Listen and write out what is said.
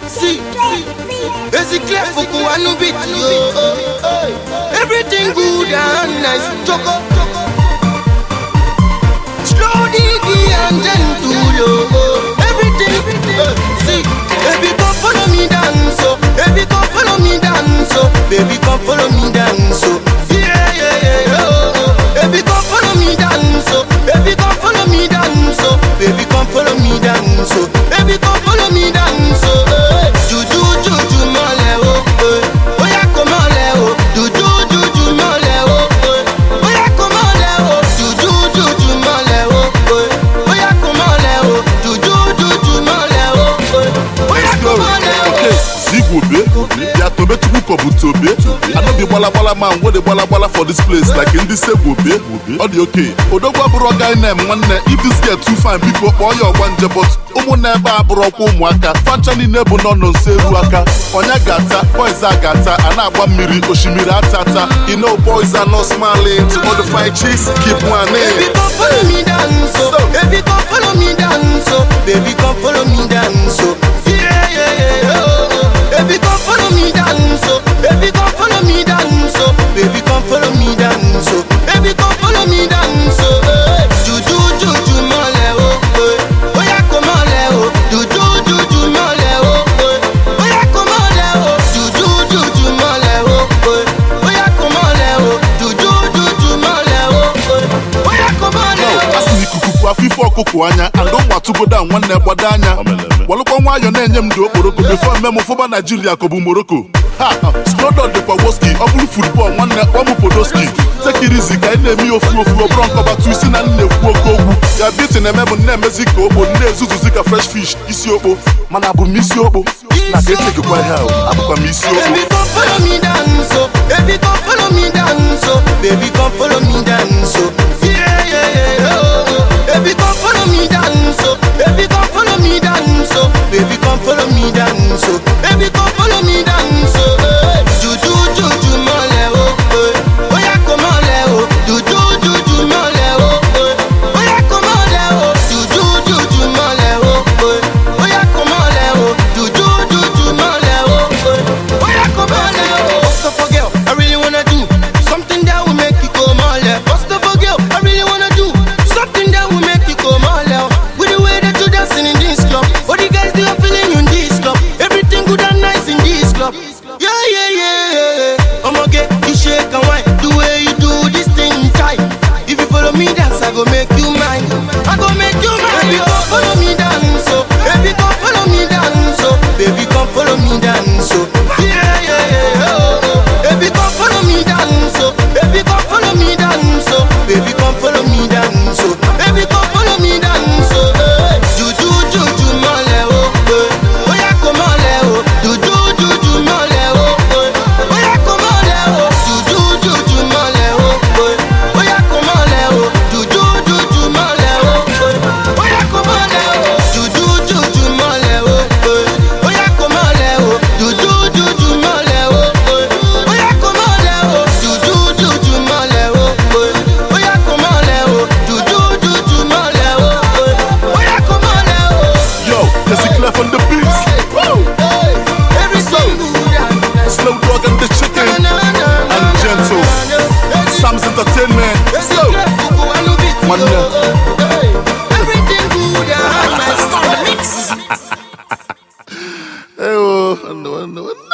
See, basically for Kuanu beat yo. Everything good and nice. Choco, slow diggy and gentle yo. Everything, uh, see, baby come follow me dance oh, baby come follow me dance oh, baby come follow me dance oh. Yeah yeah yeah yeah, oh, oh. baby come follow me dance oh, baby come follow me dance oh, baby come follow me dance oh, baby come follow me dance oh. eh. Juju juju mole oh, eh. oya ko mole oh, juju juju mole oh, eh. oya ko mole oh, juju juju mole oh, eh. oya ko mole oh, juju juju mole oh, eh. oya ko mole oh. Okay, Zigwobe, ya tobe chukwu kobu tobe. I no be gbala gbala man wey dey gbala gbala for this place like ndị Segwobe. Ọ dị okay. Odogwu abụrụ ọga inem nwanne if this girl too fine biko kpọọ ya ọgbanje but ụmụnne ebe a bụrụ ọkwa ụmụaka fancha niile bụ nọ nọ nso eru aka onye ga-ata boys a ga-ata a na-agba mmiri osimiri atata you know boys are not smiling to all the fine chicks keep one Baby in. come follow me dance oh, baby come follow me dance oh, baby come follow me dance oh. Yeah yeah yeah yeah, oh, oh. Baby come follow me dance oh, baby come follow me dance oh, baby come follow me dance oh, baby come follow me dance oh. eh. Juju juju mole oh, eh. oya ko mole oh, juju juju mole oh, eh. oya ko mole oh, juju juju mole oh, eh. oya ko mole oh, juju juju mole oh, eh. oya ko mole oh. asị na ikuku bụ afọ ife ọkụkụ anya and ụmụ atụgoda nwanne gbado anya walụkwa nwayọ na-enye m dị okporoko befo mme m fụba naijiria ka ọ bụ moroko ha snowdon dịkwa woski ọ bụrụ futbọl nwanne kpọmụ podoski tekirizi ka anyị na-eme ya ofu ofu ọbụrụ nkọbatu isi na nna ekwu oke okwu ya biti na-eme m na-emezi ka okpo na-ezuzuzi ka fresh fish isi okpo mana abụ m isi okpo na ka etekekwa ihe ahụ abụkwa m isi okpo Baby come follow me dance oh, baby come follow me dance oh, baby come follow me dance oh. Yeah yeah yeah yeah, oh, oh. Baby come follow me dance oh, baby come follow me dance oh, baby come follow me dance oh, baby come follow me dance oh. eh. Juju juju mole oh, eh. oya ko mole oh, juju juju mole oh, eh. oya ko mole oh, juju juju mole oh, eh. oya ko mole oh, juju juju mole oh, eh. oya ko mole oh. First of all, girl, I really wanna do something that will make you go mole. First of all, girl, I really wanna do something that will make you go mole. With the way that you dancing in this club, all the guys they are feeling you in this club. Everything good and nice in this club. Yeah, yeah, yeah, yeah. I'ma get you shake and wine the way you do this thing tight. If you follow me dance, I go make you mine. I go make you mine. Baby, come follow me dance, oh. Baby, come follow me dance, oh. Baby, come follow me dance, oh. Yeah, yeah, yeah, oh, oh. Baby, come follow me dance, oh. Baby, come follow me dance, oh. Baby, come follow me dance, oh. Baby, come follow me dance, oh. eh. Juju, juju, mole, oh, eh. Oya, come mole, oh. Juju, juju, mole, oh, eh. Oya, come mole, oh. Juju, juju, mole, oh, eh. Oya, come mole, oh. Juju, juju, mole, oh, eh. Oya, come mole, oh. Juju, juju, mole, oh, eh. Oya, come mole, oh. Juju, juju, mole, oh, eh. Oya, come mole, oh. Juju, juju, mole, oh, eh. Oya, come mole, oh. Juju, juju, mole, oh, eh. Oya, come mole, oh. yo Jesse Clef on the beats Woo! Everything good and nice. Slow dog and the chicken and gentle Sam's Entertainment so One Everything good and nice. Hey, oh, I know, I know, I know.